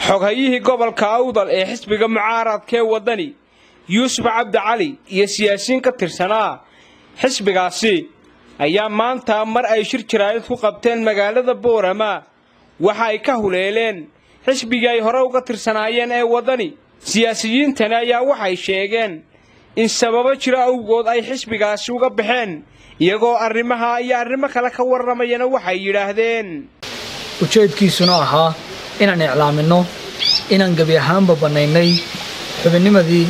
xoghayihii gobolka awdal ee xisbiga mucaaradkee waddani yuusuf cabdi cali iyo siyaasiyiin ka tirsanaa xisbigaasi ayaa maanta mar ay shir jaraa'id ku qabteen magaalada boorama waxa ay ka huleeleen xisbigii ay hore uga tirsanaayeen ee waddani siyaasiyiintani ayaa waxay sheegeen in sababo jira awgood ay xisbigaasi uga baxeen iyagoo arrimaha iyo arrimo kale ka warramayana waxay yidhaahdeen ujeedkiisuna ahaa inaan iclaaminno inaan gebi ahaanba bannaynay xubinnimadii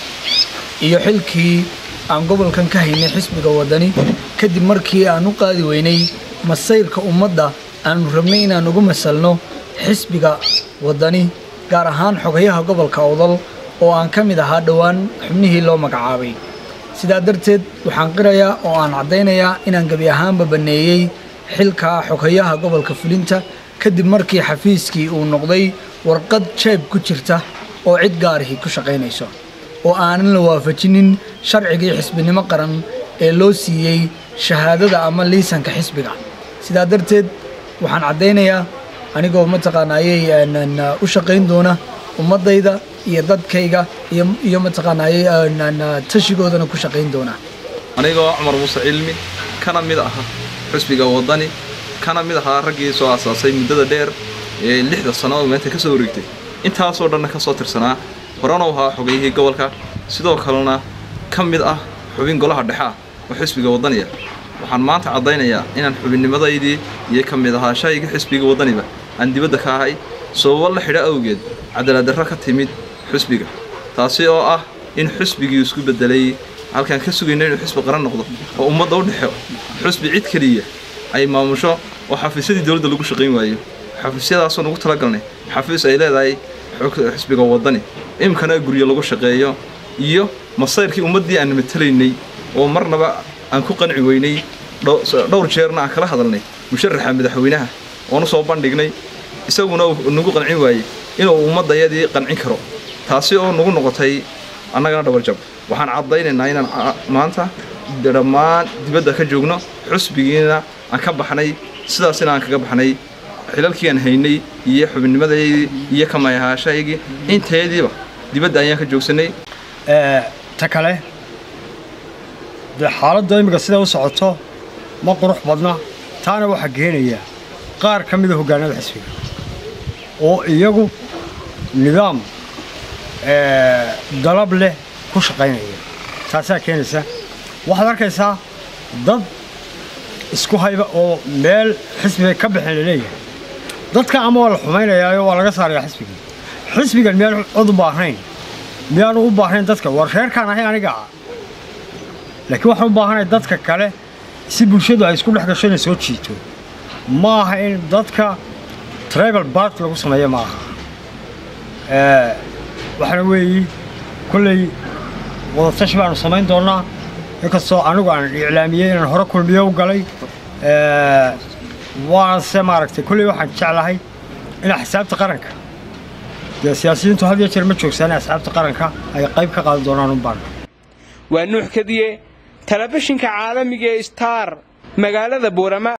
iyo xilkii aan gobolkan ka haynay xisbiga waddani kadib markii aan u qaadi weynay masayrka ummadda aannu rabnay inaan ugu masalno xisbiga waddani gaar ahaan xogayaha gobolka awdal oo aan ka mid ahaa dhowaan xubnihii loo magacaabay sidaa darteed waxaan qirayaa oo aan caddaynayaa inaan gebi ahaanba banneeyey xilka xogayaha gobolka fulinta kadib markii xafiiskii uu noqday warqad jeeb ku jirta oo cid gaarihii ku shaqaynayso oo aanan la waafajinin sharcigii xisbinimo qaran ee loo siiyey shahaadada ama liisanka xisbiga sidaa darteed waxaan caddaynayaa anigoo mataqaanaayey u shaqayn doona ummaddayda iyo dadkayga iyo mataqaanaayey tashigoodana ku shaqayn doona anigoo cumar muuse cilmi kana mid aha xisbiga waddani kana mid ahaa raggii soo aasaasay muddada dheer ee lixda sannadood meenta ka soo wareegtay intaasoo dhanna ka soo tirsanaa horena u ahaa xogayihii gobolka sidoo kalena ka mid ah xubin golaha dhexe ah oo xisbiga waddaniya waxaan maanta caddaynayaa inaan xubinnimadaydii iyo ka mid ahaa shaygii xisbiga waddaniba aan dibadda ka ahay sababo la xidho awgeed cadaaladdarro ka timid xisbiga taasi oo ah in xisbigii isku beddelay halkaan ka sugayna inuu xisbi qaran noqdo oo ummadda u dhexo xusbi cid keliya ay maamusho oo xafiisyadii dowladda lagu shaqayn waayo xafiisyadaasoo nugu talagalnay xafiis ay leedahay xisbiga waddani imkana guryo lagu shaqeeyo iyo masayrkii ummaddii aan matalaynay oo marnaba aan ku qanci weynay dhowr jeerna aan kala hadalnay musharaxa madaxweynaha oonu soo bandhignay isaguna nagu qancin waayey inuu ummaddayadii qancin karo taasi oo nagu noqotay annagana dhabarjab waxaan caddaynaynaa inaan maanta dhammaan dibadda ka joogno xusbigiina aan ka baxnay sidaasina aan kaga baxnay xilalkii aan haynay iyo xubinnimadeydii iyo kamayahaashaygii intayadiiba dibadda ayaan ka joogsanay ta kale dee xaaladda imminka sida u socoto ma qurux badna taana waxaa keenaya qaar ka mida hoggaanada xisbiga oo iyagu nidaam dalab leh ku shaqaynaya taasaa keenaysa waxaad arkaysaa dad isku hayba oo meel xisbigay ka baxeen laleeyahay dadka ama waa la xumaynayaayo waa laga saarayaa xisbigii xisbigan miyaan cod u baahnayn miyaanu u baahnayn dadka war reerkaan ahay aniga ah laakiin waxaan u baahanay dadka kale si bulshadu ay isku dhex gasho inay soo jiito ma aha in dadka tribal bart lagu sameeyo ma aha waxaana weeyi kolley wadatashi baanu samayn doonnaa inkastoo anigu aan iclaamiyey inaan hore kulmiyo u galay waanse maaragtay kolley waxaan jeclahay in xisaabta qaranka dee siyaasiyiintu had iyo jeer ma joogsaane asxaabta qaranka ay qayb ka qaadan doonaan unbaan waa nuux kadiye telefishinka caalamiga ee star magaalada boorama